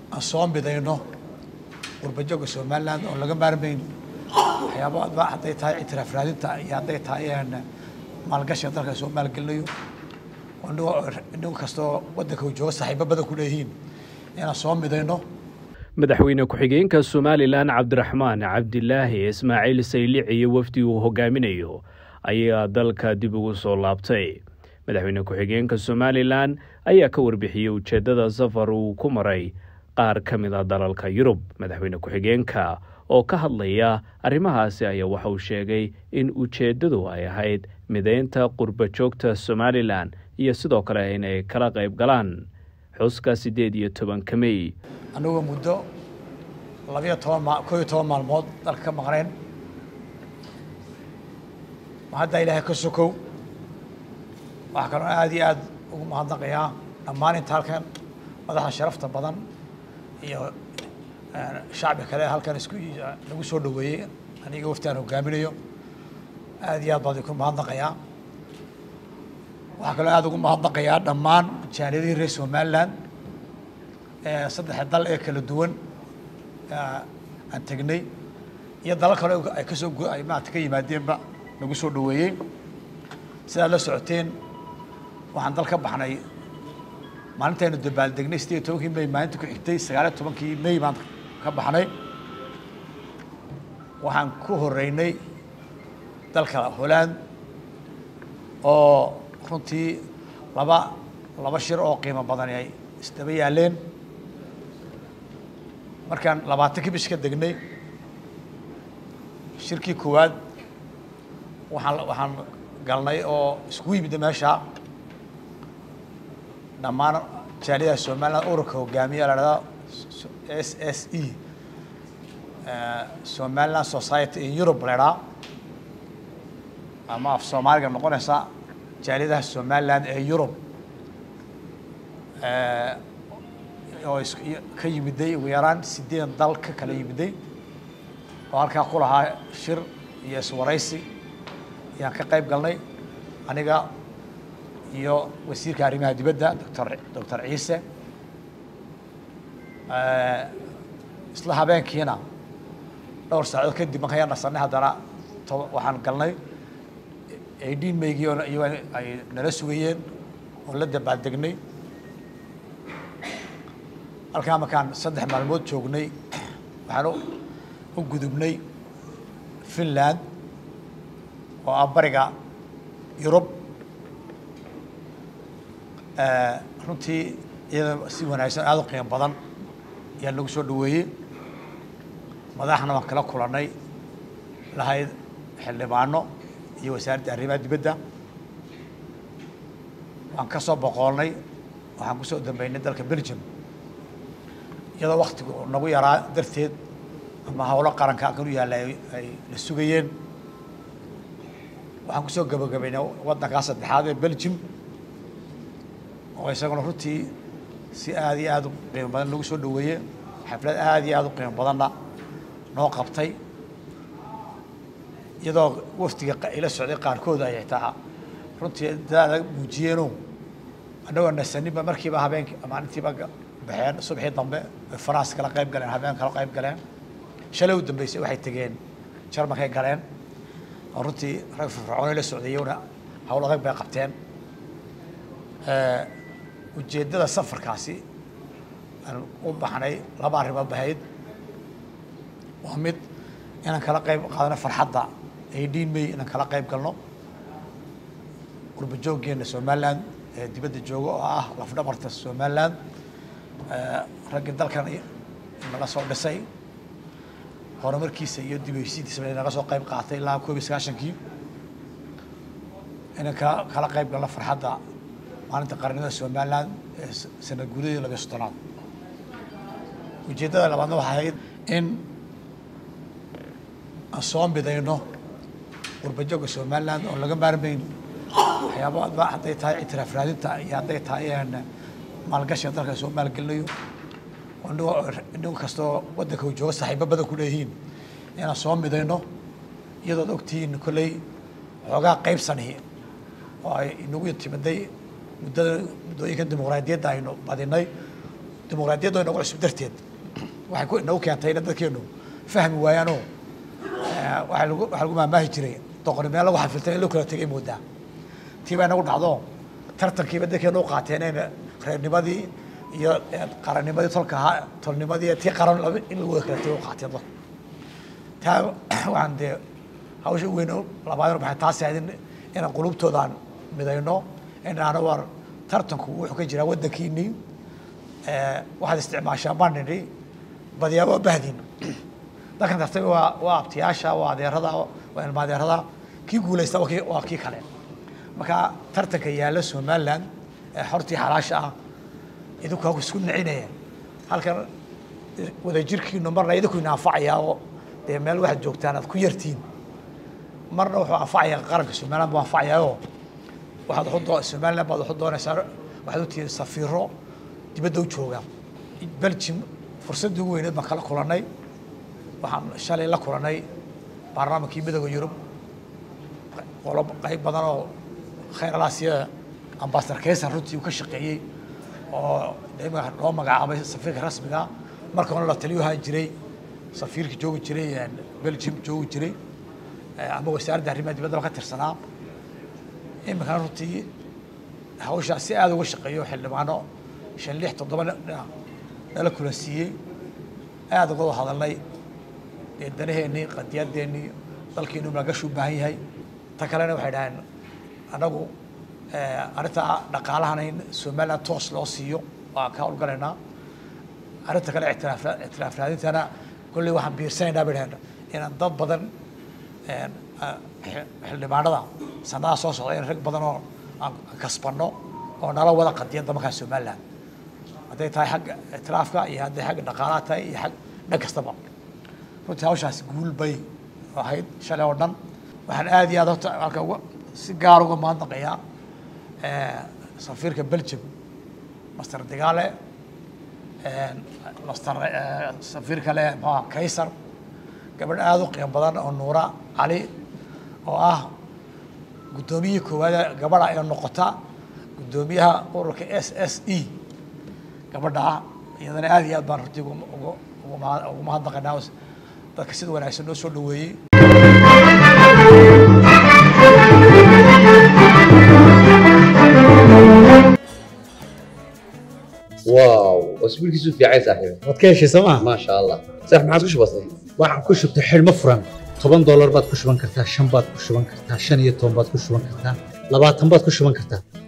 aan soo midayno qurbajooga somaliland oo laga maarmayn waxyaabo adba hadday tahay ictiraaf raadinta iyo hadday tahay maalgashiga dalka soo maalgelinayo nin kastoo waddanka uu joogo saaxiibo badan ku leeyihiin inaan soo midayno madaxweyne ku-xigeenka somalilan cabdiraxmaan cabdilaahi ismaaciil saylic iyo wafdi uu hogaaminayo ayaa dalka dib ugu soo laabtay madaxweyne ku-xigeenka somalilan ayaa ka warbixiyey ujeeddada safar uu ku maray qaar ka mid a dalalka yurub madaxweyne ku-xigeenka oo ka hadlaya arrimahaasi ayaa waxa uu sheegay in ujeeddadu ay ahayd mideynta qurba joogta somalilan iyo sidoo kale inay kala qayb galaan xuska siddeed iyo tobanka mey anigoo muddo labiyo toban ma koo iyo toban maalmood dalka ka maqnayn ma haddaa ilaahay ka sokow waxaa kaloo aada iyo aada ugu mahadnaqayaa dhammaan inta halkan madaxa sharafta badan iyo shacbi kale halkan isku lagu soo dhaweeyey aniga wafti aan hogaaminayo aada iyo aad baan idinku mahadnaqayaa waxaa kaloo aada ugu mahadnaqayaa dhammaan jaaliyadihii reer somaliland saddexa dal ee kala duwan aan tegnay iyo dalal kale ay kasoo ay maarata ka yimaadeenba nagu soo dhaweeyey sidaad la socoteen waxaan dal ka baxnay maalintaynu dabaaldegnay sideed iyo tobankii may maalinta ku xigtay sagaaliyo tobankii may baan ka baxnay waxaan ku horeynay dalka holland oo runtii laba laba shir oo qiimo badan ay isdaba yaaleen markaan labaatankii bish ka degnay shirkii koowaad waxaan waxaan galnay oo isku yimid meesha dhammaan jaaliyada somaliland ururka hogaamiya la dhahdaa s s e somaliland society in europe la idhaha ama af soomaaliga noqonaysa jaaliyadaha somaliland ee europe oo is ka yimiday ugu yaraan sideed dal ka kala yimiday oo halkaa ku lahaa shir iyo iswaraysi ayaan ka qayb galnay aniga iyo wasiirka arrimaha dibadda doctor doctor ciise isla habeenkiina dhowr saacadood kadib markaan yaa nasanay haddana to waxaan galnay eighteen maygii oo iyago ay nala sugayeen oo la dabaaldegnay halkaa markaan saddex maalmood joognay waxaan u gudubnay finland oo ah bariga yurub runtii iyada si wanaagsan aada u qiimo badan ayaa nagu soo dhaweeyey madaxna waan kala kulannay lahayd xildhibaano iyo wasaaradda arrimaha dibadda waan ka soo boqoolnay waxaan kusoo dambeynay dalka belgium iyadoo waktigu nagu yaraa darteed ama howlo qaranka halkan u yaalla ay la sugayeen waxaan kusoo gabagabaynay waddankaa saddexaad ee belgium oo isaguna runtii si aada iyo aada u qiimo badan nagu soo dhaweeye xaflad aada iyo aada u qiimo badanna noo qabtay iyadoo wafdiga ila socday qaarkood ay xitaa runtii dadaada muujiyeeno annagoo nasaninba markiiba habeenki maalintiiba baxeen subaxii dambe ay france kala qayb galeen habeen kala qayb galeen shalay u dambeysay waxay tegeen jarmalkay galeen oo runtii rag firfircoonay la socdayowna hawl adag bay qabteen ujeeddada safarkaasi aan u baxnay laba arrimood bahayd waa mid inaan kala qayb qaadano farxadda eighteen may inaan kala qayb galno qurba jooggeena somaliland ee dibadda jooga oo ah lafdhabarta somaliland raggii dalkan naga soo dhisay horumarkiisa iyo dibheysiintiisaba naga soo qayb qaatay ilaa koob iyo sagaashankii inaan kala kala qayb galno farxadda maalinta qarnimada somaliland ee sanad guuradii labiyo soddonaad ujeeddada labaadna waxay ahayd in aan soo midayno qurbajooga somaliland oo laga maarmayn waxyaabo adba hadday tahay ictiraaf raadinta iyo hadday tahay maalgashiga dalka soo maalgelinayo nin kastoo waddanka uu joogo saaxiibo badan ku leeyihiin inaan soo midayno iyadood ogtihiin kolley xoogaa qaybsani oo ay inagu timiday muddada muddooyinkan dimuqraadiyadda aynu badinay dimuqraadiyadda inagu cusub darteed waxay ku inagu keentay ina dadkeenu fahmi waayaanoo waxaa lagu waxaa lagu maamaahi jiray doqoni meel lagu xafiltay in loo kala tegay moodaa tii baa inagu dhacdo tartankiiba dadkeenu u qaateen in reernimadii iyo qarannimadii tolka ahaa tolnimadii tii qaran laba in lagu wada kala tego u qaateen dadku taa waxaan dee hawsha u weyn labaadna maxay taasi ahayd inaan qulubtoodaan midayno inaana war tartanku wuxuu ka jiraa waddankiinii waxaad isticmaashaa baan nidhi badiyaa waa bahdin dadkan tartami waa waa abtiyaasha waa adeerada waa ilma adeerada kii guulaysta waa kii waa kii kale marka tartanka yaalla somaliland ee xortii xalaasha ah idinku ha isku nicinaya halkan wadajirkiinu marna idinku ina anfacayaa oo dee meel waxaad joogtaan aad ku yartiin marna wuxuu anfacayaa qaranka somaliland buu anfacayaao waxaad waxu somaliland baad waxu doonaysaa waxaad u tihiin safiiro dibadda u jooga belgium fursaddii ugu weyneed baan kala kulannay waxaan shalay la kulannay baarlamaankii midooda yurub qolo qayb badan oo khayr alaasiya ambasador kaysan runtii uu ka shaqeeyey oo imika loo magacaabay safiirka rasmiga marka hore la taliyo ahaan jiray safiirka joogi jiray belgium joogi jiray ama wasaaradda arrimaha dibaddaba ka tirsanaa imikana runtii hawshaa si aada uga shaqeeyo xildhibaano shan lix toddoba nala kulansiiyey aada uga hadalnay dee danaheennii qadiyadeennii dalkiinu malgash u baahan yahay ta kalena waxay dhaheen anagu arrinta dhaqaalahana in somaliland toos loo siiyo waa ka howlgalaynaa arrinta kale ictiraaf ictiraaf raadintana kolley waxaan biirsanaynaa bay dhaheen inaan dad badan xildhibaanada sanadaha soo socda in rag badan oo aan kasbanno oo nala wada qadiyadda markaa somaliland hadday tahay xagga ictiraafka iyo hadday xagga dhaqaalaha tahay iyo xag dhan kastaba runtii hawshaasi guul bay ahayd shalay oo dhan waxaan aada iyo aad horta halka uga si gaar uga mahadnaqayaa safiirka belgium master digaale master safiir kale muxuha kaysar gabadh aada u qiimo badan oo nuura cali oo ah guddoomiyihii koowaada gabadha ee noqota guddoomiyaha ururka s s e gabadha ah iyadana aada iyo aad baan runtii ugu mahadnaqaynaa dadka sida wanaagsan noo soo dhaweeyey واو اسبوع كيسو في عايز صاحبي waad ka heshay sooma ما شاء الله صح ما عادش بسيط waxaan ku shubtay xidhmo furan toban doolar baad ku shuban kartaa shan baad ku shuban kartaa shan iyo toban baad ku shuban kartaa labaatan baad ku shuban kartaa